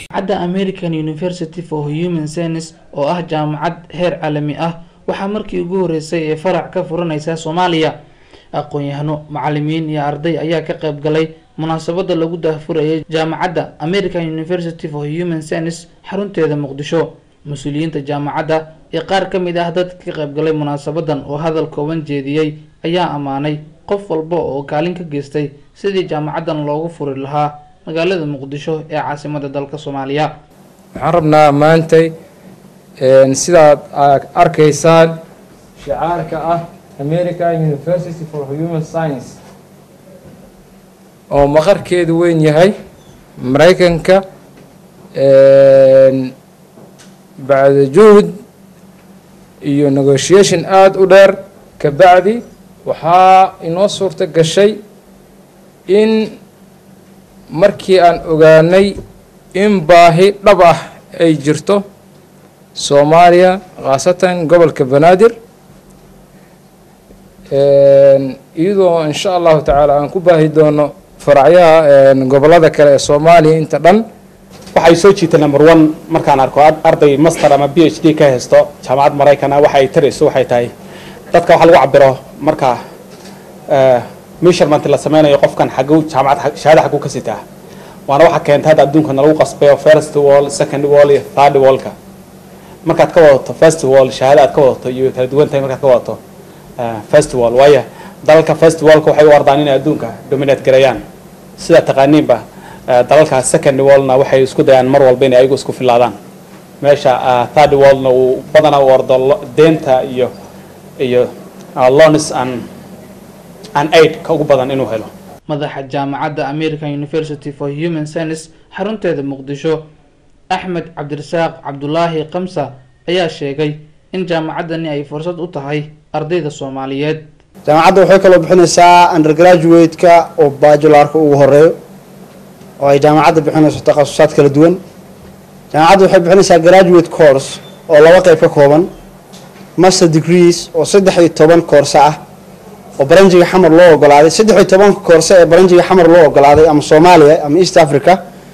jaamacadda american university for human science oo ah jaamacad heer caalami ah waxaa markii ugu horeysay ee farac ka furaneysa soomaaliya aqoon-yahano macalimiin iyo arday ayaa ka qayb galay munaasabada lagu daahfurayay jaamacadda american university for human science xarunteeda muqdisho mas-uuliyiinta jaamacadda iyo qaar ka mid ah dadka ka qayb galay munaasabadan oo hadal kooban jeediyey ayaa ammaanay qof walba oo kaalin ka geystay sidii jaamacaddan loogu furi lahaa magaalada muqdisho ee caasimada dalka soomaaliya waxaan rabnaa maantay sidaad arkaysaan shicaarka ah american university for human science oo maqarkeedu weyn yahay maraykanka bacda juhud iyo negotiation aada u dheer ka bacdi waxaa inoo suurto gashay in markii aan ogaanay in baahi dhab ah ay jirto soomaaliya khaasatan gobolka banaadir iyadoo insha allahu tacaala aan ku baahi doono faracyaha gobolada kale ee soomaaliya inta dhan waxay soo jiitay number one markaan arko arday master ama b h d ka haysto jaamacad maraykana waxa ay tarayso waxay tahay dadka waxa lagu cabiro marka measurement la sameynayo qofkan xaguu jaamacad shahaada xaguu ka sitaa waana waxa keenta hadda adduunka nalagu qasbayo first wall second wall iyo third wallka markaad ka wadato first wall shahaada aad ka wadato iyo kala duwan tahay markaad ka wadato first wall waayo dalalka first wallka waxay u ardaan inay adduunka dominate gareeyaan sidaa taqaaniinba dalalka second wallna waxay isku dayaan mar walba inay ayagu isku filaadaan meesha third wallna uu badanaa u ordo deenta iyo iyo loans and and aid ka ugu badan inuu helo madaxa jaamacadda american university for human science xarunteeda muqdisho axmed cabdirasaaq cabdulaahi kamsa ayaa sheegay in jaamacaddani ay fursad u tahay ardayda soomaaliyeed jaamacadda waxay kaloo bixinaysaa undergraduate-ka oo bajularka ugu horeeyo oo ay jaamacadda bixinayso takhasusaad kala duwan jaamacadda waxay bixinaysaa graduate course oo laba qeyb ka kooban master degrees oo saddex iyo toban koorse ah oo baranjiga xamar loo ogolaaday saddex iyo tobanka koorse ee baranjiga xamar loo ogolaaday ama soomaaliya ama east africa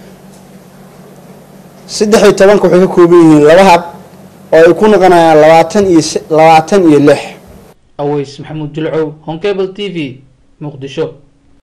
saddex iyo tobanka waxay ka kooban yihiin laba hab oo ay ku noqonayaan labaatan iyo labaatan iyo lix aweys maxamuud jilcow honcable t v muqdisho